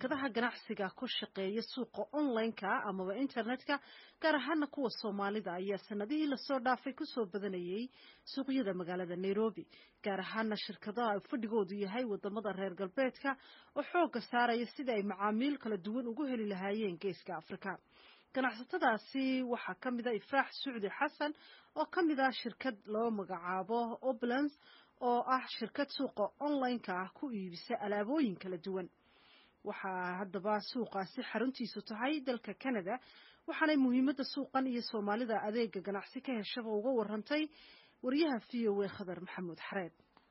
shirkadaha ganacsiga ku shaqeeya suuqa online-ka amaba internetka gaar ahaana kuwa soomaalida ayaa sanadihii lasoo dhaafay kusoo badanayay suuqyada magaalada nairobi gaar ahaana shirkadaha fadhigoodu yahay wadamada reer galbeedka oo xooga saaraya sida ay macaamiil kala duwan ugu heli lahaayeen geeska afrika ganacsatadaasi waxaa ka mid a ifraax sucdi xasan oo ka mid ah shirkad loo magacaabo oblans oo ah shirkad suuqa online-ka ah ku iibisa alaabooyin kala duwan waxaa haddaba suuqaasi xaruntiisu tahay dalka canada waxaanay muhiimadda suuqan iyo soomaalida adeega ganacsi ka heshaba uga warantay wariyaha v o a khadar maxamuud xareed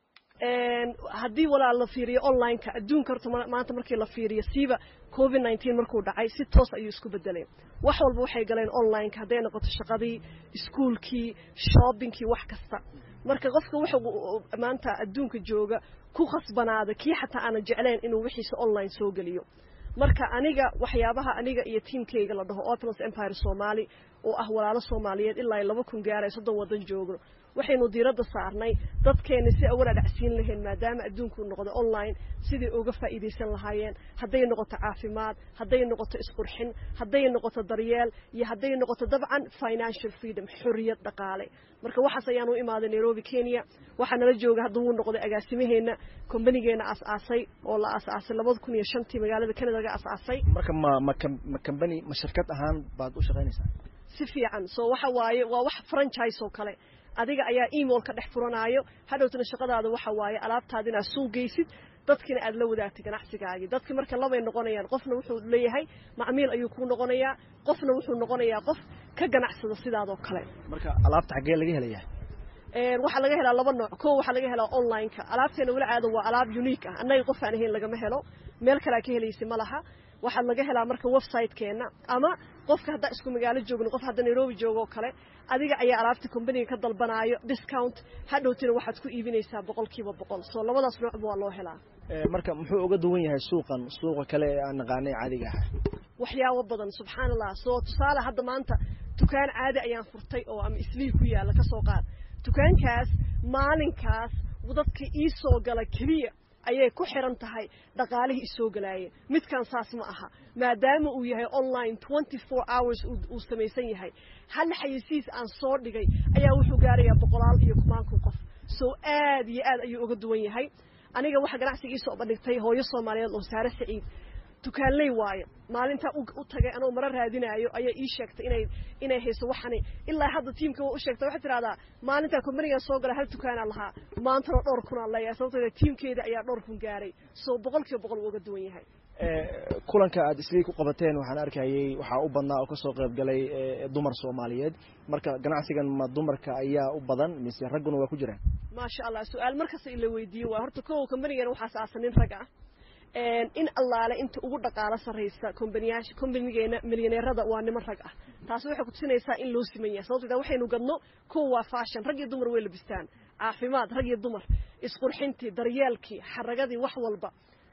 haddii walaal la fiiriyo online-ka adduunka horta maanta markii la fiiriyo siiba covid nineteen markuu dhacay si toos ayuu isku bedelay wax walba waxay galeen online-ka hadday noqoto shaqadii iskuolkii shoppingkii wax kasta marka qofka wuxuu maanta adduunka jooga ku khasbanaada kii xataa aanan jeclayn inuu wixiisa online soo geliyo marka aniga waxyaabaha aniga iyo tiamkayga la dhaho opulence empire somali oo ah walaalo soomaaliyeed ilaa laba kun gaaray soddon waddan joogno waxaynu diiradda saarnay dadkeena si awal adhacsiin lahayn maadaama adduunku noqdo online sidai uga faa'iidaysan lahaayeen hadday noqoto caafimaad hadday noqoto isqurxin hadday noqoto daryeel iyo hadday noqoto dabcan financial freedom xorriyad dhaqaale marka waxaas ayaan u imaaday nairobi kenya waxaa nala jooga hadda wuu noqday agaasimaheenna kombanigeenna aas-aasay oo la aas-aasay labada kun iyo shantii magaalada canada laga aas-aasay marka ma ma ma combany ma shirkad ahaan baad u shaqaynaysaa si fiican so waxa waaye waa wax franchise oo kale adiga ayaa email ka dhex furanaayo hadhowtana shaqadaada waxa waaye alaabtaada inaad suuq geysid dadkina aad la wadaagtay ganacsigaagii dadki marka labay noqonayaan qofna wuxuu leeyahay macmiil ayuu kuu noqonayaa qofna wuxuu noqonayaa qof ka ganacsada sidaadoo kale marka alaabta xaggee laga helayaa waxaa laga helaa laba nooc ko waxaa laga helaa online-ka alaabteena weli caada waa alaab unique ah annaga qof aan ahayn lagama helo meel kalea ka helaysa ma laha waxaa laga helaa marka website-keenna ama qofka haddaa isku magaalo joogno qof hadda nairobi joogo oo kale adiga ayaa alaabta combaniga ka dalbanaayo discount hadhowtina waxaad ku iibinaysaa boqol kiiba boqol soo labadaas noocba waa loo helaa marka muxuu uga duwan yahay suuqan suuqa kale ee aan naqaanay caadiga ah waxyaabo badan subxaan allah soo tusaale hadda maanta dukaan caadi ayaan furtay oo ama islii ku yaalla ka soo qaad dukaankaas maalinkaas dadka ii soo gala keliya ayay ku xiran tahay dhaqaalihii isoo galaayeen midkan saas ma aha maadaama uu yahay online twenty four hours uu samaysan yahay hal xayisiis aan soo dhigay ayaa wuxuu gaarayaa boqolaal iyo kumaankun qof soo aad iyo aad ayuu uga duwan yahay aniga waxaa ganacsiga ii soo bandhigtay hooyo soomaaliyeed oo saare saciid dukaanley waayo maalintaa u tagay anoo maro raadinaayo ayaa ii sheegtay inay inay hayso waxani ilaa hadda tiimka waa u sheegtay waxay tidhahdaa maalintaa kombanigan soo gala hal dukaanaa lahaa maantana dhowr kunaa leeyahay sababtoo tiimkeeda ayaa dhowr kun gaaray soo boqol kiiba boqol uu uga duwan yahay kulanka aad islii ku qabateen waxaan arkayay waxaa u badnaa oo kasoo qayb galay dumar soomaaliyeed marka ganacsigan ma dumarka ayaa u badan mise ragguna waa ku jiraan maasha allah su-aal markasta ila weydiiyo waa horta kow kombanigan waxaas aasan nin rag ah in allaale inta ugu dhaqaalo sarraysa kombaniyaasha kombanigeena milyaneerada waa niman rag ah taasi waxay kutusinaysaa in loo siman yahay sababto waxaynu gadno kow waa fashion rag iyo dumar way labistaan caafimaad rag iyo dumar isqurxintii daryeelkii xaragadii wax walba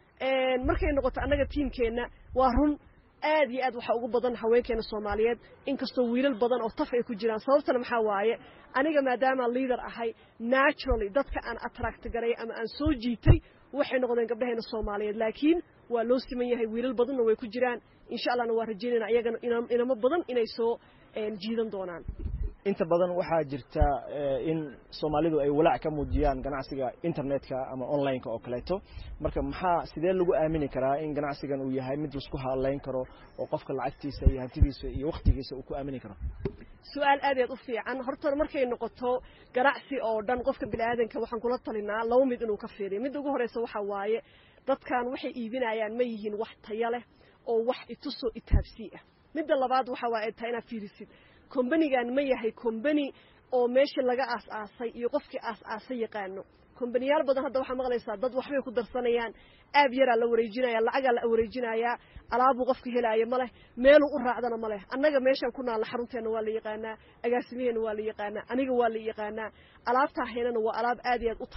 markay noqoto annaga tiimkeenna waa run aad iyo aad waxaa ugu badan haweenkeena soomaaliyeed inkastoo wiilal badan oo taf ay ku jiraan sababtana maxaa waaye aniga maadaama leader ahay naturally dadka aan attract garay ama aan soo jiitay waxay noqdeen gabdhaheena soomaaliyeed laakiin waa loo siman yahay wiilal badanna way ku jiraan insha allahna waa rajeynayna iyagana inamo badan inay soo jiidan doonaan inta badan waxaa jirta in soomaalidu ay walaac ka muujiyaan ganacsiga internetka ama online-ka oo kaleeto marka maxaa sidee lagu aamini karaa in ganacsigan uu yahay mid laisku halayn karo oo qofka lacagtiisa iyo hantidiisa iyo waktigiisa uu ku aamini karo su-aal aad aad u fiican horta markay noqoto ganacsi oo dhan qofka biniaadanka waxaan kula talinaa laba mid inuu ka fiiriyo midda ugu horeysa waxaa waaye dadkan waxay iibinayaan ma yihiin wax taya leh oo wax itusoo itaabsii ah midda labaad waxa waa ay tahay inaad fiirisid kombanigan ma yahay kombani oo meesha laga aas-aasay iyo qofkii aas-aasay yaqaano kombaniyaal badan hadda waxaa maqlaysaa dad waxbay ku darsanayaan aab yaraa la wareejinaya lacagaa la wareejinayaa alaabuu qofka helaayo ma leh meeluu u raacdana ma leh annaga meeshaan ku naalla xarunteenna waa la yaqaanaa agaasimaheena waa la yaqaanaa aniga waa la yaqaanaa alaabtaa haynana waa alaab aad iyo aad u